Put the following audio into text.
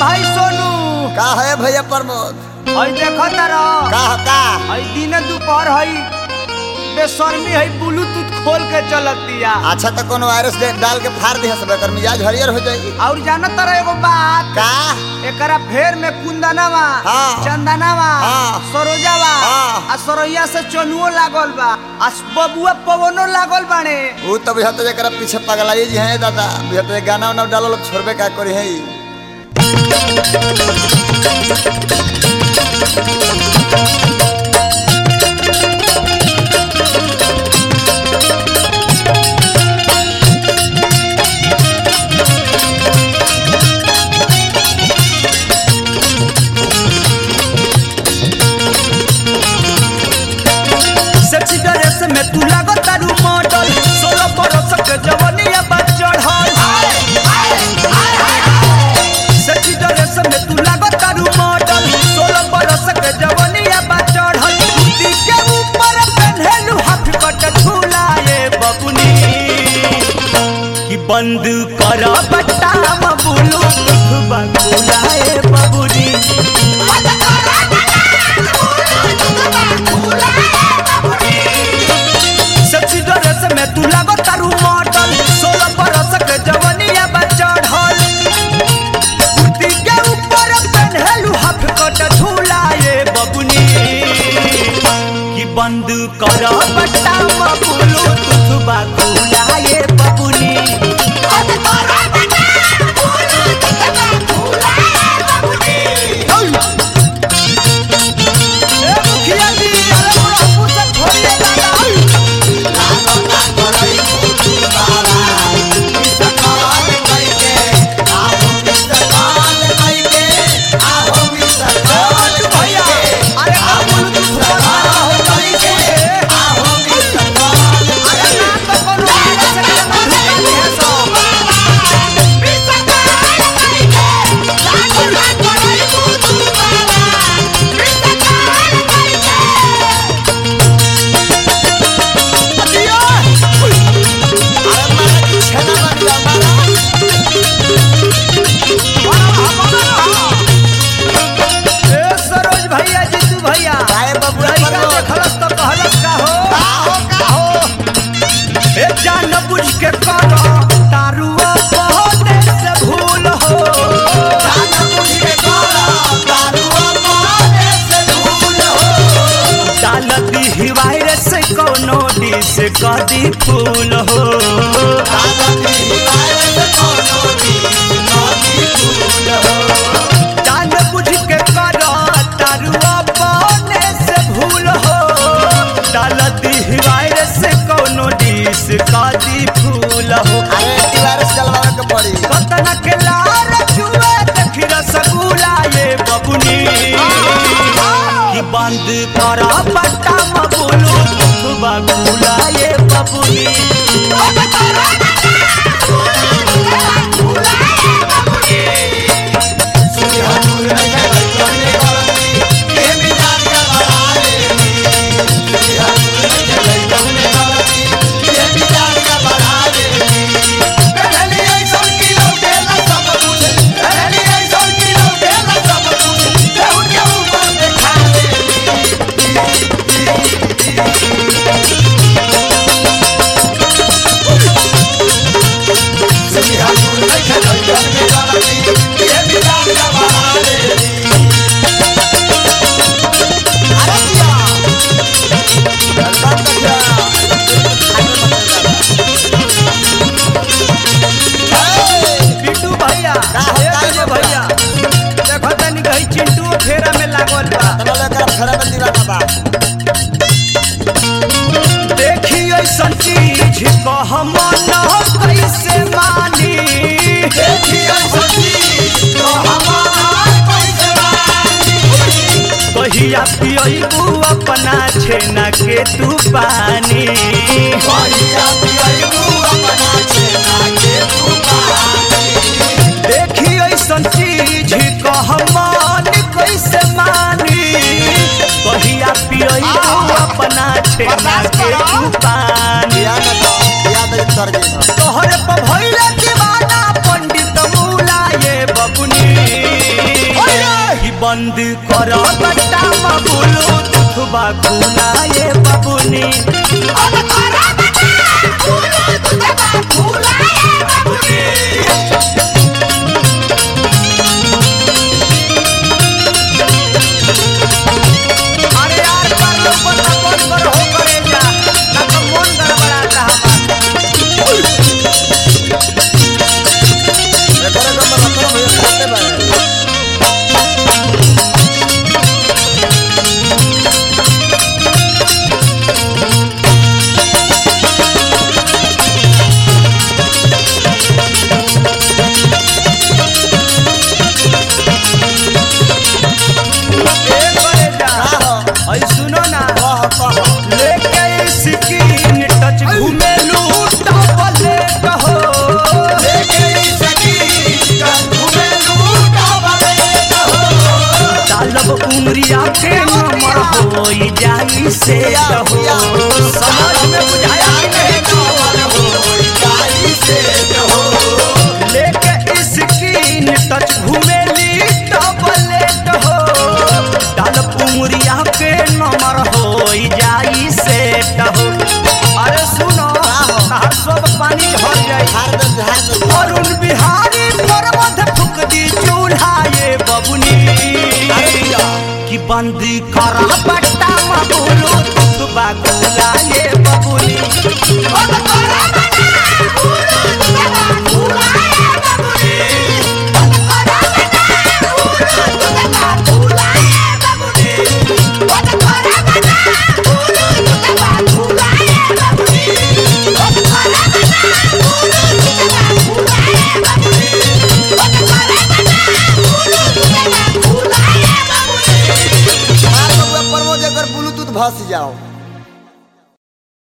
हई सोनू का है भैया प्रमोद हई देखो तारा का का हई दिन दोपहर हई बेशर्मी हई ब्लूटूथ खोल के चलतिया अच्छा तो कोनो वायरस दे- डाल के फाड़ दिया सब एकर मिजाज हरियर हो जाई और जाना तारा एगो बात का एकरा फेर में कुंदनवा हाँ। चंदनवा हाँ। सरोजावा हाँ। आ सरोइया से चनुओ लागल बा आ बबुआ पवनो लागल बाने वो तो बुझा तो जरा पीछे पगलाई जी हैं दादा बुझा तो गाना वाना डालो लोग छोड़बे का करी है सेक्सी ड्रेस में तू लागो तारू मॉडल सोलह बरस के जवनिया बा चढ़ल सेक्सी ड्रेस में तू लागो तारू मॉडल सोलह बरस के जवनिया बा चढ़ल कुर्ती के ऊपर पहनलू हाफ कट झूलाए बबुनी कि बंद कर बट्टा मबुलू बबुलाए बबुनी सेक्सी ड्रेस में तू लागो तारू मॉडल सोलह बरस के जवनिया बा चढ़ल कुर्ती के ऊपर पहनलू हाफ कट झूलाए बबुनी कि बंद कर बट्टा बबुलू तुथबा खुलाए बबुनी ए मुखिया जी अरे मोरा पुस्तक छोड़िए दादा भैया अरे आप बोलो तो फुटबॉल वाला हो गई के अरे ना तो कोनो आगे से करना धुकानी है सो ए सरोज भैया जीतू भैया काहे बबुआ लइका प्रमोद? देखलस तो कहलस का हो ए जान बुझ के कर तारुआ बहुते से भूल हो डाल दी हिवायर से कोनो डिस कदी फूल हो जान बुझ के कर तारुआ बने से भूल हो डाल दी हिवायर से कोनो डिस कदी फूल हो कतना के लार जुए देखी रसगुल्ला ये बबुनी कि बंद कर बट्टा मबुलू बबुला ये बबुनी बिट्टू भैया का हो, ए का तुझे हो, भैया देखो तनी कहीं चिंटू फेरा में लागल बा देखी ऐसन चीज कह मन कैसे मानी कहिया पियबू अपना छेना के तू पानी देखी ऐसन चीज कह मन कैसे मानी कहिया पियबू अपना छेना के तू पानी तोहरे पर भइले दीवाना पंडित मूला ये बबुनी कर बट्टा मबुलू दुखबा खुलाए बबुनी अरे यार कर लो बंद बंद कर हो करे जा ना तो मन गड़बड़ाता हमार एकरे को मैं रतन भैया खाते बा ए करे जा का हो ऐ सुनो ना कह कह लेके स्किन टच घूमे लूटा बोले कहो डालब उमरिया के नमर होई जाई से कहो समझ में बुझाया कि नहीं लेके स्किन टच घूमे ली टबलेट हो डालब उमरिया के नमर होई जाई से कहो अरे सुनो तार सब पानी झड़ जाई हार दे हार दे अरुण बिहारी पर्वत फुक दी चूल्हा ये बबुनी कि बंदी कर बट्टा मबुलू तुबा गुला ये बबुनी मार बबुआ परमो जकर ब्लूटूथ भस जाओ